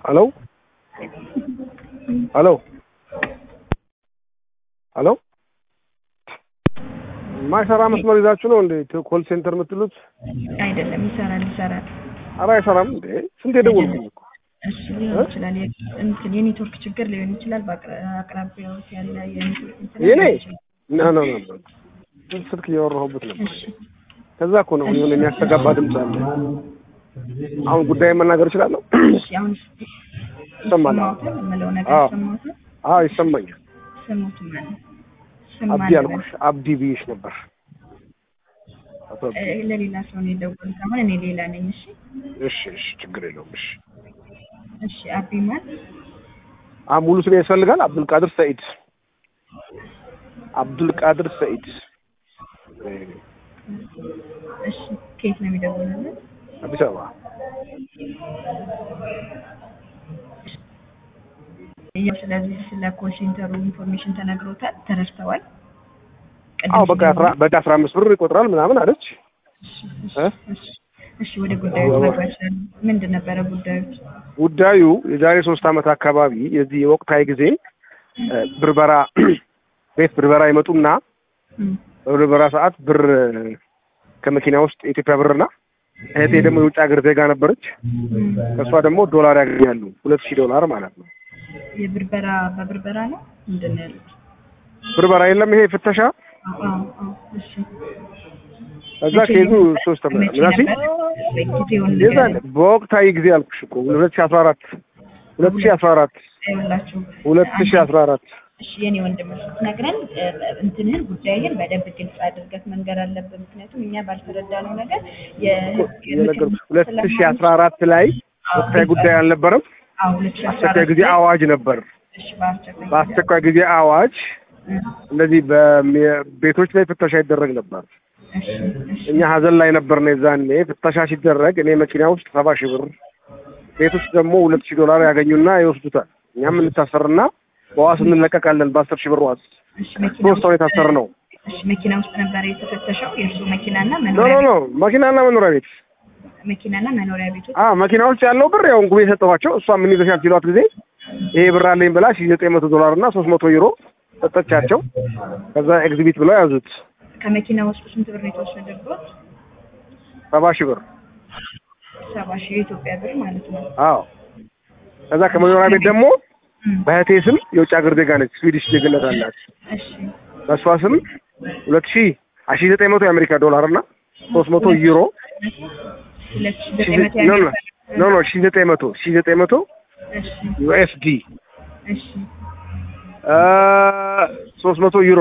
ሄሎ ሄሎ ሄሎ ማይሰራ መስመር ይዛችሁ ነው እንዴ ኮል ሴንተር የምትሉት? አይደለም፣ ይሰራል ይሰራል። ኧረ አይሰራም እንዴ! ስንት የደወልኩኝ እኮ። እሺ ሊሆን ይችላል። የ- እንትን የኔትወርክ ችግር ሊሆን ይችላል። በአቅራቢያዎት ያለ የኔትወርክ እንትን የኔ ሊሆን ይችላል። ኖ ኖ ኖ ስልክ እያወራሁበት ነበር። እሺ ከዛ እኮ ነው የሆነ የሚያስተጋባ ድምፅ አለ። አሁን ጉዳይ መናገር እችላለሁ? እሺ አሁን ይሰማል? ይሰማዎታል? የምለው ነገር አዎ። ይሰማዎታል? አዎ ይሰማኛል። ስሙት ማለት ስም አብዲ ማን አልኩሽ፣ አብዲ ብዬሽ ነበር። አቶ አብዲ። እ፣ ለሌላ ሰው ነው የደወልኩት። አሁን እኔ ሌላ ነኝ። እሺ እሺ እሺ፣ ችግር የለውም። እሺ እሺ አቢ ማን አ ሙሉ ስሜ ያስፈልጋል? አብዱልቃድር ሰኢድ። አብዱልቃድር ሰኢድ። እሺ ከየት ነው የሚደውሉልን? አዲስ አበባ። ያው ስለዚህ ስለ ኮል ሴንተሩ ኢንፎርሜሽን ተነግሮታል፣ ተረድተዋል። ቅድም አዎ በቃ አስራ በቃ አስራ አምስት ብር ይቆጥራል ምናምን አለች። እሺ፣ እ? እሺ፣ እሺ ወደ ጉዳዩ መግባት ይችላል። ምንድን ነበረ ጉዳዩ? ጉዳዩ የዛሬ ሶስት ዓመት አካባቢ የዚህ የወቅታዊ ጊዜ እ፣ ብርበራ ቤት ብርበራ ይመጡና እም፣ በብርበራ ሰዓት ብር ከመኪና ውስጥ የኢትዮጵያ ብርና እህቴ ደግሞ የውጭ ሀገር ዜጋ ነበረች። እም። ከእሷ ደግሞ ዶላር ያገኛሉ ሁለት ሺህ ዶላር ማለት ነው። የብርበራ በብርበራ ነው ምንድን ነው ያሉት? ብርበራ የለም ይሄ ፍተሻ። አዎ፣ አዎ፣ አዎ። እሺ ከዛ መቼ ከይዙ ነበር? ሶስት ዓመት መቼ ምናምን ነበር? ወይ ጊዜውን የዛን በወቅታዊ ጊዜ አልኩሽ እኮ ሁለት ሺህ አስራ አራት ሁለት ሺህ አስራ አራት ይኸውላችሁ ሁለት ሺህ አስራ አራት እሺ የኔ ወንድም ስትነግረን እ፣ እንትንህን ጉዳይህን በደንብ ግልጽ አድርገት መንገር አለብን። ምክንያቱም እኛ ባልተረዳነው ነገር የህግ የነገርኩሽ ሁለት ሺህ አስራ አራት ላይ ወቅታዊ ጉዳይ አልነበረም። አዎ ሁለት ሺህ አስራ አስቸኳይ አራት ጊዜ አዋጅ ነበር። እሺ በአስቸኳይ ጊዜ በአስቸኳይ ጊዜ አዋጅ እ፣ እንደዚህ በሚ- ቤቶች ላይ ፍተሻ ይደረግ ነበር። እሺ እሺ እኛ ሀዘን ላይ ነበር ነው የዛኔ ፍተሻ ሲደረግ እኔ መኪና ውስጥ ሰባ ሺህ ብር ቤት ውስጥ ደግሞ ሁለት ሺህ ዶላር ያገኙና ይወስዱታል። እኛም እንታሰርና በዋስ እንለቀቃለን በአስር ሺህ ብር ዋስ። እሺ መኪና ሶስት ሰው የታሰር ነው። እሺ መኪና ውስጥ ነበር የተፈተሸው የእርሱ መኪናና ኖ መኖሪያ ኖ ኖ መኪናና መኖሪያ ቤት መኪናና መኖሪያ ቤቱ አ መኪና ውስጥ ያለው ብር ያው እንጉቤ የሰጠኋቸው እሷ ምን ይዘሻል ሲሏት ጊዜ ይሄ ብር አለኝ ብላ ሺህ ዘጠኝ መቶ ዶላር እና ሶስት መቶ ዩሮ ሰጠቻቸው። ከዛ ኤግዚቢት ብለው ያዙት ከመኪና ውስጥ ስንት ብር ነው የተወሰደበት? ሰባ ሺህ ብር። ሰባ ሺህ የኢትዮጵያ ብር ማለት ነው። አዎ ከዛ ከመኖሪያ ቤት ደግሞ እም፣ በእህቴ ስም የውጭ ሀገር ዜጋ ነች፣ ስዊዲሽ ዜግነት አላት። እሺ በእሷ ስም ሁለት ሺህ ሺህ ዘጠኝ መቶ የአሜሪካ ዶላር እና ሶስት መቶ ዩሮ ሁለት ሺህ ሺህ ዘጠኝ መቶ ዘ- ኖ ኖ ያህል ኖ ኖ ሺህ ዘጠኝ መቶ ሺህ ዘጠኝ መቶ እሺ ዩኤስዲ እሺ ሶስት መቶ ዩሮ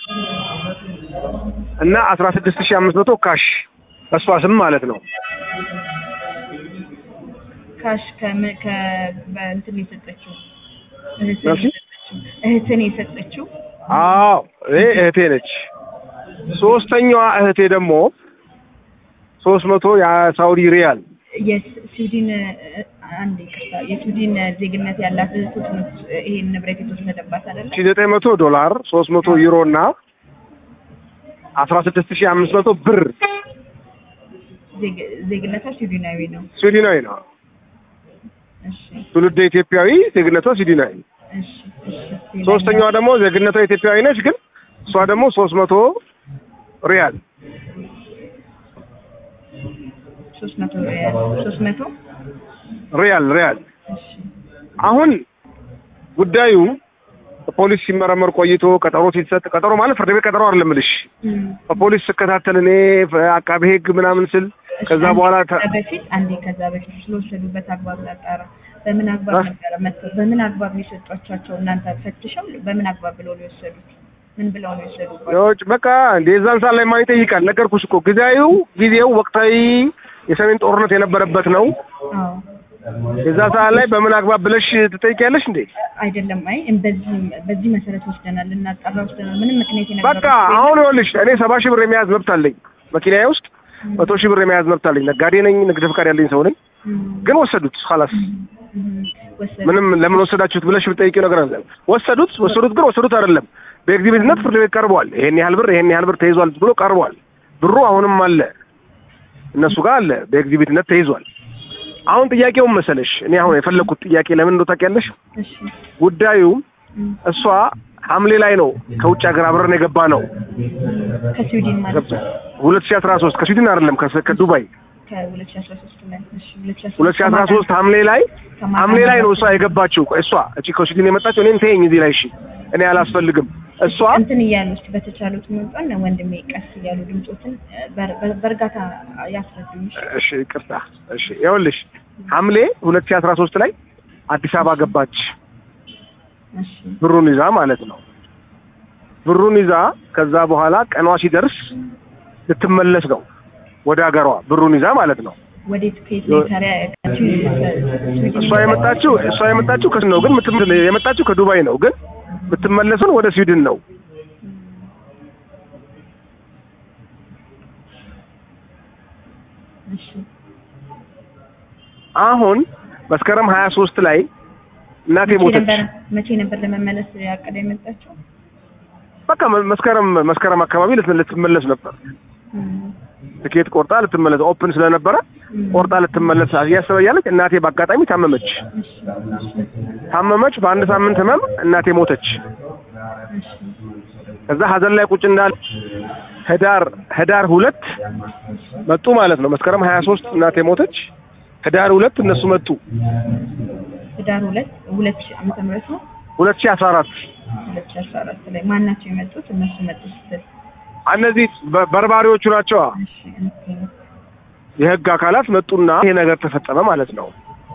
እና አስራ ስድስት ሺህ አምስት መቶ ካሽ በእሷ ስም ማለት ነው። ካሽ ከምን ከ በእንትን የሰጠችው እህትን መልሲ? የሰጠችው እህትን የሰጠችው አዎ ይሄ እህቴ ነች። ሶስተኛዋ እህቴ ደግሞ ሶስት መቶ የሳውዲ ሪያል የስዊድን እ፣ አንድ ይቅርታ የስዊድን ዜግነት ያላት እህቶች ነች ይሄን ንብረት የተወሰደባት አይደለ? ሺህ ዘጠኝ መቶ ዶላር ሶስት መቶ ዩሮ እና አስራ ስድስት ሺህ አምስት መቶ ብር ዜግ- ዜግነቷ ስዊድናዊ ነው። ስዊድናዊ ነው። እሺ ትውልደ ኢትዮጵያዊ ዜግነቷ ስዊድናዊ። እሺ እሺ ሶስተኛዋ ደግሞ ዜግነቷ ኢትዮጵያዊ ነች፣ ግን እሷ ደግሞ ሶስት መቶ ሪያል ሶስት መቶ ሶስት መቶ ሪያል ሪያል እሺ አሁን ጉዳዩ ፖሊስ ሲመረመር ቆይቶ ቀጠሮ ሲሰጥ ቀጠሮ ማለት ፍርድ ቤት ቀጠሮ አይደለም እልሽ እም፣ በፖሊስ ስከታተል እኔ አቃቤ ሕግ ምናምን ስል ከዛ አንዴ በኋላ ተ- ከዛ በፊት አንዴ ከዛ በፊት ስለወሰዱበት አግባብ ላጣራ። በምን አግባብ አ? ነበረ መጥተው በምን አግባብ ነው የሰጧቸው? እናንተ ፈትሸው በምን አግባብ ብለው ነው የወሰዱት? ምን ብለው ነው የወሰዱት? የውጭ በቃ እንደ የዛን ሰዓት ላይ ማን ይጠይቃል? ነገርኩሽ እኮ ጊዜያዊው ጊዜው ወቅታዊ የሰሜን ጦርነት የነበረበት ነው። አዎ የዛ ሰዓት ላይ በምን አግባብ ብለሽ ትጠይቂያለሽ እንዴ? አይደለም። አይ በዚህ በዚህ መሰረት ወስደናል፣ ልናጣራ ወስደናል። ምንም ምክንያት የነበረው በቃ አሁን ይኸውልሽ እኔ ሰባ ሺህ ብር የመያዝ መብት አለኝ መኪናዬ ውስጥ መቶ ሺህ ብር የመያዝ መብት አለኝ። ነጋዴ ነኝ፣ ንግድ ፈቃድ ያለኝ ሰው ነኝ። ግን ወሰዱት ኻላስ ወሰዱ። ምንም ለምን ወሰዳችሁት ብለሽ ብጠይቂው ነገር አለ። ወሰዱት ወሰዱት ግን ወሰዱት አይደለም። በኤግዚቢትነት ፍርድ ቤት ቀርቧል። ይሄን ያህል ብር ይሄን ያህል ብር ተይዟል ብሎ ቀርቧል። ብሩ አሁንም አለ እነሱ ጋር አለ። በኤግዚቢትነት ተይዟል። አሁን ጥያቄውን መሰለሽ እኔ አሁን የፈለግኩት ጥያቄ ለምን እንደው ታውቂያለሽ? እሺ ጉዳዩ እም፣ እሷ ሐምሌ ላይ ነው ከውጭ ሀገር አብረን የገባ ነው ከስዊድን ማለት ነው ሁለት ሺህ አስራ ሶስት ከስዊድን አይደለም ከስ- ከዱባይ ከሁለት ሺህ አስራ ሶስት ላይ እሺ ሁለት ሺህ ሁለት ሺህ አስራ ሶስት ሐምሌ ላይ ከማታ ሐምሌ ላይ ነው እሷ የገባችው እሷ እቺ ከስዊድን የመጣችው እኔን ተይኝ እዚህ ላይ እሺ እኔ አላስፈልግም እሷ እንትን እያሉ እስኪ በተቻሉት መጠን ወንድሜ ቀስ እያሉ ድምፆትን በር- በር- በእርጋታ ያስረዱኝ። እሺ? እሺ ይቅርታ እሺ ይኸውልሽ ሐምሌ ሁለት ሺህ አስራ ሶስት ላይ አዲስ አበባ ገባች እሺ ብሩን ይዛ ማለት ነው ብሩን ይዛ ከዛ በኋላ ቀኗ ሲደርስ ልትመለስ ነው ወደ ሀገሯ ብሩን ይዛ ማለት ነው ወዴት ከየት ነው ታዲያ ስዊድን እሷ የመጣችው እሷ የመጣችው ከስ ነው ግን ምትም- የመጣችው ከዱባይ ነው ግን የምትመለሱን ወደ ስዊድን ነው እሺ አሁን መስከረም ሀያ ሶስት ላይ እናቴ መቼ ሞተች ነበር መቼ ነበር ለመመለስ ያቀደ የመጣችው? በቃ መ- መስከረም መስከረም አካባቢ ልት- ልትመለስ ነበር እም፣ ትኬት ቆርጣ ልትመለስ ኦፕን ስለነበረ እም፣ ቆርጣ ልትመለስ እያሰበ እያለች እናቴ በአጋጣሚ ታመመች እሺ እሺ ታመመች በአንድ ሳምንት ህመም እናቴ ሞተች እሺ ከዛ ሀዘን ላይ ቁጭ እንዳለ ህዳር ህዳር ሁለት መጡ ማለት ነው መስከረም ሀያ ሶስት እናቴ ሞተች ህዳር ሁለት እነሱ መጡ ህዳር ሁለት ሁለት ሺህ ዓመተ ምህረት ነው ሁለት ሺህ አስራ አራት ሁለት ሺህ አስራ አራት ላይ ማን ናቸው የመጡት? እነሱ መጡ ስትል እነዚህ በ- በርባሪዎቹ ናቸው እሺ ኦኬ የህግ አካላት መጡና ይሄ ነገር ተፈጸመ ማለት ነው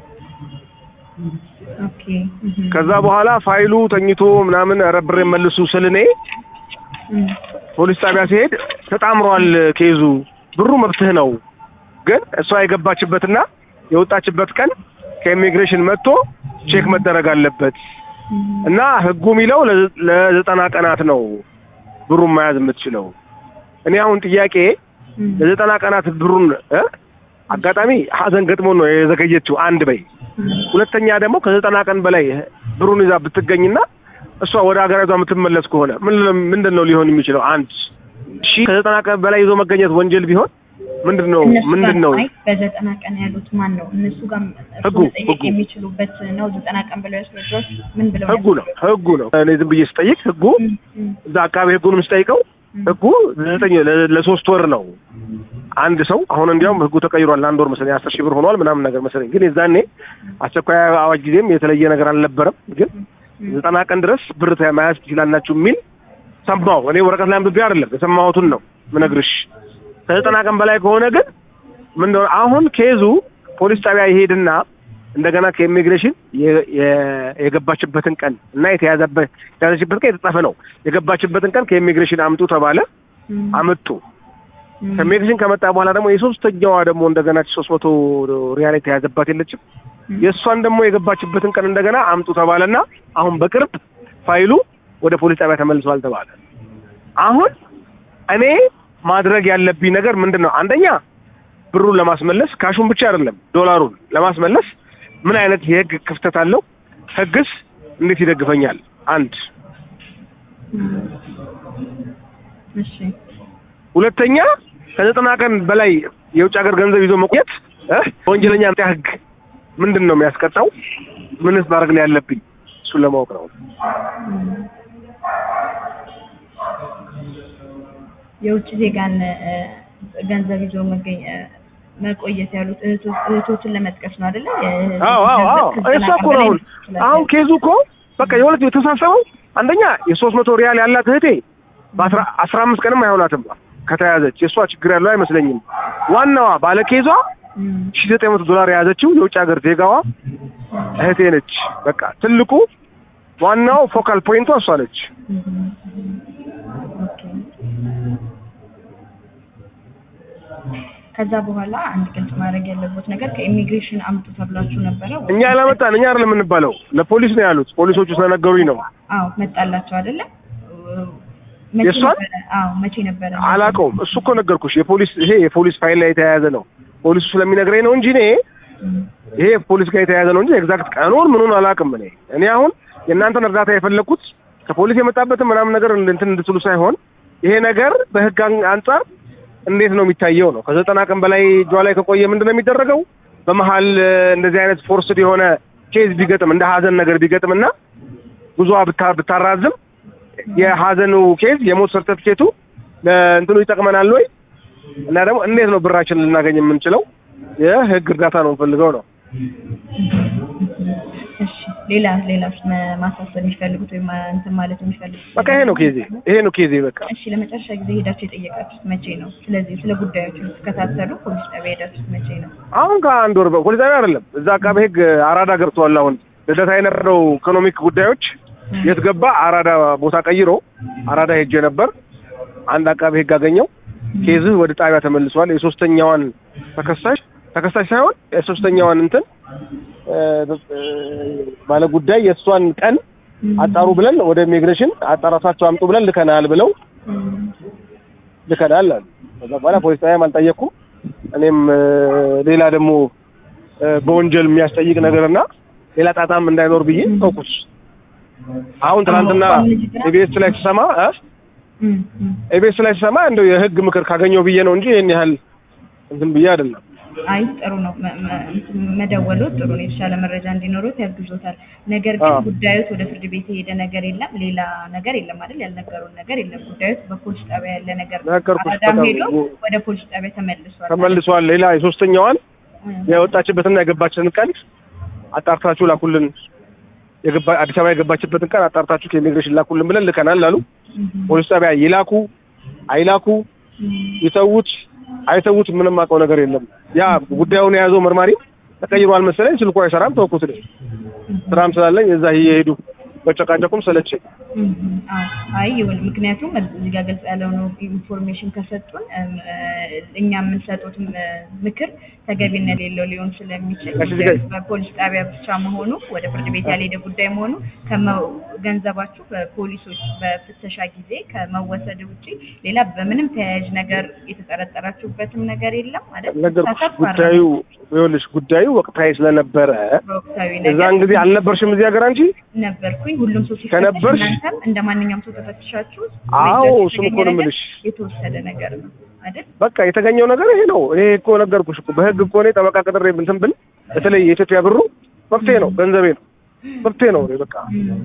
ኦኬ እም፣ ከዛ በኋላ ፋይሉ ተኝቶ ምናምን ኧረ ብሬን መልሱ ስል እኔ እም፣ ፖሊስ ጣቢያ ሲሄድ ተጣምሯል ኬዙ ብሩ መብትህ ነው ግን እሷ የገባችበትና የወጣችበት ቀን ከኢሚግሬሽን መጥቶ ቼክ መደረግ አለበት እም፣ እና ህጉ የሚለው ለዘ- ለዘጠና ቀናት ነው ብሩን መያዝ የምትችለው እኔ አሁን ጥያቄ እም፣ ለዘጠና ቀናት ብሩን እ አጋጣሚ ሀዘን ገጥሞ ነው የዘገየችው አንድ በይ እም፣ ሁለተኛ ደግሞ ከዘጠና ቀን በላይ ብሩን ይዛ ብትገኝና እሷ ወደ ሀገሪቷ የምትመለስ ከሆነ ምን ምንድን ነው ሊሆን የሚችለው? አንድ ሺ ከዘጠና ቀን በላይ ይዞ መገኘት ወንጀል ቢሆን ምንድን ነው እነሱ ምንድን ጋር ነው አይ በዘጠና ቀን ያሉት ማን ነው? እነሱ ጋር እርሱ ህጉ፣ መጠየቅ ህጉ። የሚችሉበት ነው። ዘጠና ቀን ብለው ያስረዷት ምን ብለው ህጉ ነው ህጉ ነው። እኔ ዝም ብዬ ስጠይቅ ህጉ እም፣ እም፣ እዛ አካባቢ ህጉንም ስጠይቀው እም፣ ህጉ ዘጠኝ ለ- ለሶስት ወር ነው አንድ ሰው አሁን እንዲያውም ህጉ ተቀይሯል። አንድ ወር መሰለኝ አስር ሺህ ብር ሆኗል ምናምን ነገር መሰለኝ። ግን የዛኔ አስቸኳይ አዋጅ ጊዜም የተለየ ነገር አልነበረም። ግን እም፣ ዘጠና ቀን ድረስ ብር ተ- መያዝ ትችላላችሁ የሚል ሰማሁ። እኔ ወረቀት ላይ አንብቤ አይደለም የሰማሁትን ነው ምነግርሽ። ከዘጠና ቀን በላይ ከሆነ ግን ምን እንደሆነ አሁን ኬዙ ፖሊስ ጣቢያ ይሄድና እንደገና ከኢሚግሬሽን የ- የ- የገባችበትን ቀን እና የተያዘበት የተያዘችበት ቀን የተጻፈ ነው። የገባችበትን ቀን ከኢሚግሬሽን አምጡ ተባለ። እም፣ አመጡ። እም፣ ከኢሚግሬሽን ከመጣ በኋላ ደግሞ የሶስተኛዋ ደግሞ እንደገና ሶስት መቶ ሪያል የተያዘባት የለችም እም፣ የእሷን ደግሞ የገባችበትን ቀን እንደገና አምጡ ተባለና አሁን በቅርብ ፋይሉ ወደ ፖሊስ ጣቢያ ተመልሷል ተባለ። አሁን እኔ ማድረግ ያለብኝ ነገር ምንድን ነው? አንደኛ ብሩን ለማስመለስ ካሹን ብቻ አይደለም ዶላሩን ለማስመለስ ምን አይነት የህግ ክፍተት አለው? ህግስ እንዴት ይደግፈኛል? አንድ እም፣ እሺ ሁለተኛ ከዘጠና ቀን በላይ የውጭ ሀገር ገንዘብ ይዞ መቆየት እ ወንጀለኛ መቅጫ ህግ ምንድን ነው የሚያስቀጣው? ምንስ ማድረግ ነው ያለብኝ? እሱን ለማወቅ ነው። እም፣ የውጭ ዜጋን እ፣ ገንዘብ ይዞ መገኘ መቆየት ያሉት እህቶ- እህቶችን ለመጥቀስ ነው አይደለ? የ- አዎ አዎ አዎ ከዘጠና እሷ ቀን እኮ ነው በላይ አሁን ስላለ- አሁን ኬዙ እኮ በቃ የሁለት የተሳሰበው አንደኛ የሶስት መቶ ሪያል ያላት እህቴ በአስራ አስራ አምስት ቀንም አይሆናትም ከተያዘች የእሷ ችግር ያለው አይመስለኝም። ዋናዋ ባለ ኬዟ እም፣ ሺ ዘጠኝ መቶ ዶላር የያዘችው የውጭ ሀገር ዜጋዋ እህቴ ነች። በቃ ትልቁ ዋናው ፎካል ፖይንቷ እሷ ነች። እም፣ እም፣ ኦኬ። ከዛ በኋላ አንድ ግልጽ ማድረግ ያለበት ነገር ከኢሚግሬሽን አምጡ ተብላችሁ ነበረ? ወይ? እኛ ያላመጣን እኛ አይደለም የምንባለው ለፖሊስ ነው ያሉት። ፖሊሶቹ ስለነገሩኝ ነው። አዎ መጣላቸው አይደለ? መቼ የእሷን? ነበረ? አዎ መቼ ነበረ? አላውቀውም። እሱ እኮ ነገርኩሽ። የፖሊስ ይሄ የፖሊስ ፋይል ላይ የተያያዘ ነው። ፖሊሱ ስለሚነግረኝ ነው እንጂ እኔ እም፣ ይሄ ፖሊስ ጋር የተያያዘ ነው እንጂ ኤግዛክት ቀኑን ምኑን አላውቅም። እኔ እኔ አሁን የእናንተን እርዳታ የፈለግኩት ከፖሊስ የመጣበትን ምናምን ነገር እንትን እንድትሉ ሳይሆን ይሄ ነገር በህግ አን- አንጻር እንዴት ነው የሚታየው ነው። ከዘጠና ቀን በላይ እጇ ላይ ከቆየ ምንድን ነው የሚደረገው? በመሀል እ፣ እንደዚህ አይነት ፎርስድ የሆነ ኬዝ ቢገጥም እንደ ሀዘን ነገር ቢገጥምና ጉዞዋ ብታ- ብታራዝም የሀዘኑ ኬዝ የሞት ሰርተፊኬቱ ለእንትኑ ይጠቅመናል ወይ እና ደግሞ እንዴት ነው ብራችን ልናገኝ የምንችለው? የህግ እርዳታ ነው የምፈልገው ነው። እሺ ሌላ ሌላ ማሳሰብ የሚፈልጉት ወይም እንትን ማለት የሚፈልጉት በቃ ይሄ ነው ኬዜ፣ ይሄ ነው ኬዜ በቃ እሺ ለመጨረሻ ጊዜ ሄዳችሁ የጠየቃችሁት መቼ ነው? ስለዚህ ስለ ጉዳዮቹ ስትከታተሉ ፖሊስ ጣቢያ ሄዳችሁት መቼ ነው? አሁን ከአንድ ወር ፖሊስ ጣቢያ አይደለም እዛ አቃቤ ህግ አራዳ ገብተዋል። አሁን ልደታ የነበረው ኢኮኖሚክ ጉዳዮች የት ገባ? አራዳ ቦታ ቀይሮ አራዳ ሄጄ ነበር። አንድ አቃቤ ህግ አገኘው። ኬዝህ ወደ ጣቢያ ተመልሷል። የሶስተኛዋን ተከሳሽ ተከሳሽ ሳይሆን የሶስተኛዋን እንትን ባለ ጉዳይ የእሷን ቀን አጣሩ ብለን ወደ ኢሚግሬሽን አጣራታቸው አምጡ ብለን ልከናል ብለው ልከናል አሉ። ከዛ በኋላ ፖሊስ ጣቢያም አልጠየቅኩም። እኔም እ፣ ሌላ ደግሞ እ፣ በወንጀል የሚያስጠይቅ ነገርና ሌላ ጣጣም እንዳይኖር ብዬ ተውኩት። አሁን ትናንትና ኢቢኤስ ላይ ስሰማ እ ኢቢኤስ ላይ ስሰማ እንደው የህግ ምክር ካገኘው ብዬ ነው እንጂ ይሄን ያህል እንትን ብዬ አይደለም። አይ ጥሩ ነው መ- መ- መደወሉ ጥሩ ነው። የተሻለ መረጃ እንዲኖሩት ያግዞታል። ነገር ግን አዎ። ጉዳዩት ወደ ፍርድ ቤት የሄደ ነገር የለም፣ ሌላ ነገር የለም አይደል? ያልነገሩን ነገር የለም። ጉዳዩት በፖሊስ ጣቢያ ያለ ነገር ነው። ነገርኩሽ፣ አራዳም በቃ ሄዶ ጉ- ወደ ፖሊስ ጣቢያ ተመልሷል። ተመልሷል። ሌላ የሶስተኛዋን እ፣ የወጣችበትና የገባችበትን ቀን አጣርታችሁ ላኩልን። የገባ አዲስ አበባ የገባችበትን ቀን አጣርታችሁ ከኢሚግሬሽን ላኩልን ብለን ልከናል አሉ። እም፣ ፖሊስ ጣቢያ ይላኩ አይላኩ እም፣ ይተዉት አይተዉት ምንም አውቀው ነገር የለም። ያ ጉዳዩን የያዘው መርማሪ ተቀይሯል መሰለኝ፣ ስልኩ አይሰራም። ተወኩት። እኔ ስራም ስላለኝ እዛ እየሄዱ መጨቃጨቁም ሰለቸኝ። እም፣ አዎ። አይ ይሁን። ምክንያቱም እዚህ ጋር ግልጽ ያለው ነው ኢንፎርሜሽን ከሰጡን እም፣ እ፣ እኛ የምንሰጡት ም- ምክር ተገቢነት የሌለው ሊሆን ስለሚችል እሺ፣ እዚህ ጋር- በፖሊስ ጣቢያ ብቻ መሆኑ ወደ ፍርድ ቤት ያልሄደ ጉዳይ መሆኑ ከመ- ገንዘባችሁ በፖሊሶች በፍተሻ ጊዜ ከመወሰድ ውጪ ሌላ በምንም ተያያዥ ነገር የተጠረጠራችሁበትም ነገር የለም አይደል? ነገርኩሽ። ተሳትፎ ጉዳዩ ይኸውልሽ፣ ጉዳዩ ወቅታዊ ስለነበረ በወቅታዊ እዛን ነገር ጊዜ አልነበርሽም እዚህ ሀገር አንቺ? ነበርኩኝ። ሁሉም ሰው ሲፈተሽ ከነበርሽ- እናንተም እንደ ማንኛውም ሰው ተፈትሻችሁ አዎ፣ ቤት እሱን እኮ የተገኘ ነው ነገር የምልሽ። የተወሰደ ነገር ነው አይደል? በቃ የተገኘው ነገር ይሄ ነው። እኔ እኮ ነገርኩሽ እኮ በህግ እኮ እኔ ጠበቃ ቅጥሬ እንትን ብል በተለይ የኢትዮጵያ ብሩ መብቴ ነው፣ ገንዘቤ ነው፣ መብቴ ነው። እኔ በቃ እም፣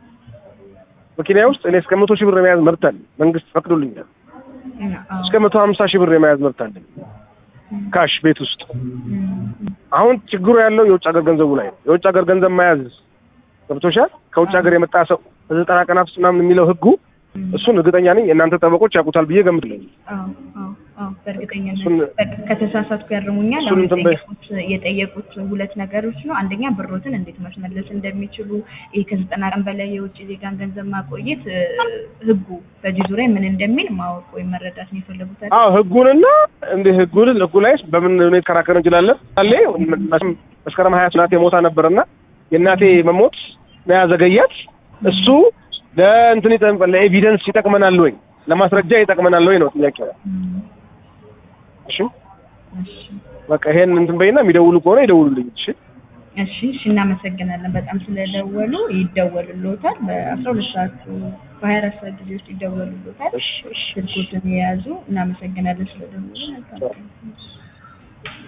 መኪና ውስጥ እኔ እስከ መቶ ሺህ ብር የመያዝ መብት አለኝ። መንግስት ፈቅዶልኛል። እና አዎ። እስከ መቶ ሀምሳ ሺህ ብር የመያዝ መብት አለኝ ካሽ ቤት ውስጥ። እም፣ እም፣ አሁን ችግሩ ያለው የውጭ ሀገር ገንዘቡ ላይ ነው። የውጭ ሀገር ገንዘብ መያዝ ገብቶሻል። ከውጭ ሀገር የመጣ ሰው በዘጠና ቀናት ውስጥ ምናምን የሚለው ህጉ እም። እሱን እርግጠኛ ነኝ የእናንተ ጠበቆች ያውቁታል ብዬ ገምትለኝ። አዎ፣ አዎ፣ አዎ፣ በእርግጠኝነት እሱን- በቃ ከተሳሳትኩ ያርሙኛል። እሱን አሁን እንትን በይ። የጠየቁት የጠየቁት ሁለት ነገሮች ነው። አንደኛ ብሮትን እንዴት ማስመለስ እንደሚችሉ ይሄ ከዘጠና ቀን በላይ የውጭ ዜጋን ገንዘብ ማቆየት እ፣ ህጉ በዚህ ዙሪያ ምን እንደሚል ማወቅ ወይም መረዳት ነው የፈለጉት አይደል? አዎ ህጉንና እንደ ህጉን ህጉ ላይ በምን ሁኔታ ከራከር እንችላለን አለ መቼም መስከረም ሀያ እናቴ ሞታ ነበርና የእናቴ መሞት ነው ያዘገያት። እሱ ለእንትን ይጠቅም ለኤቪደንስ ይጠቅመናል ወይ ለማስረጃ ይጠቅመናል ወይ ነው ጥያቄው። እም፣ እሺ እሺ፣ በቃ ይሄን እንትን በይና የሚደውሉ ከሆነ ይደውሉልኝ። እሺ እሺ፣ እሺ። እናመሰግናለን በጣም ስለደወሉ። ይደወሉልዎታል በአስራ ሁለት ሰዓት በሀያ አራት ሰዓት ጊዜ ውስጥ ይደወሉልዎታል። እሺ እሺ ስልኮትን የያዙ እናመሰግናለን ስለደወሉ። መልካም ቀን።